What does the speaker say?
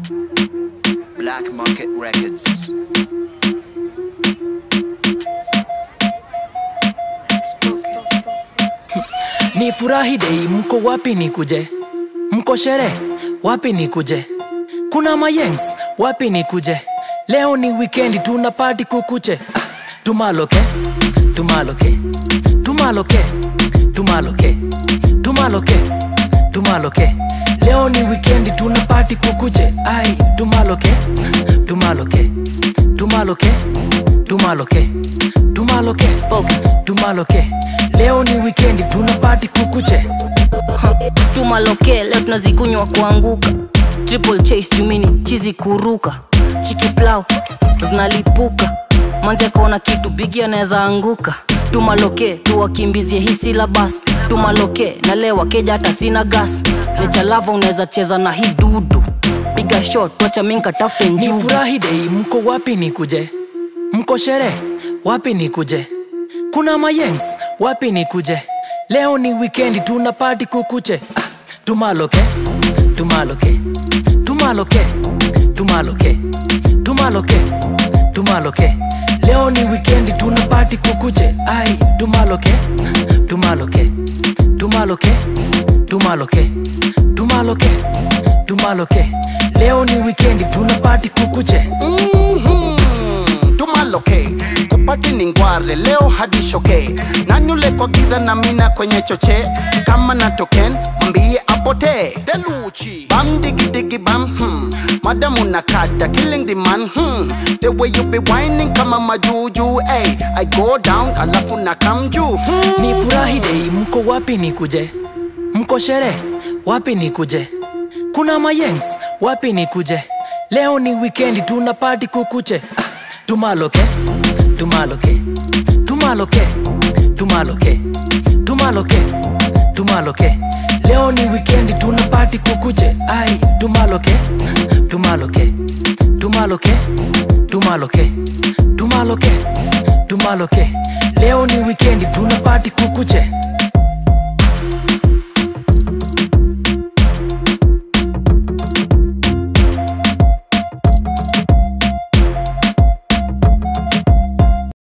Black Market Records. ni furahi dei mko wapi ni kuje mko shere wapi ni kuje kuna mayengs wapi ni kuje leo ni wikendi tuna pati kukuche ah, tumaloke tumaloke tumaloke tumaloke tumaloke tumaloke leo ni wikendi tuna pati kukuche ai tumaloke tumaloke tumaloke tumaloke tumaloke spoke tumaloke leo ni wikendi tuna pati kukuche tumaloke leo tunazikunywa kuanguka triple chase jumini chizi kuruka chiki plau zinalipuka manzi akaona kitu bigi anaweza anguka tumaloke tuwakimbizie hisi la basi tumaloke na leo wakeja hata sina gas lechalava unaweza cheza na hii dudu piga shot wacha minka tafute ni njugu furahi dei mko wapi ni kuje mko shere wapi ni kuje kuna mayengs wapi ni kuje leo ni wikendi tuna pati kukuche ah, tumaloke tumaloke tumaloke tumaloke tumaloke tumaloke leo ni wikendi tuna pati kukuche ai tumaloke tumaloke tumaloke tumaloke tumaloke tumaloke leo ni wikendi tuna pati kukuche tumaloke kupati ni ngware leo hadi shoke nanyule kwa giza na mina kwenye choche kama na token mbie apotee deluchi bam digi digi bam hmm. madamu nakata killing the man hmm. the way you be whining kama majuju hey, i go down alafu na come juu hmm. ni furahi dei mko wapi ni kuje mko shere wapi ni kuje kuna mayengs wapi ni kuje leo ni wikendi tuna pati kukuche ah, tumaloke tumaloke tumaloke tumaloke tumaloke tumaloke leo ni wikendi tuna pati kukuche ai tumaloke tumaloke tumaloke tumaloke tumaloke tumaloke leo ni wikendi tuna pati kukuche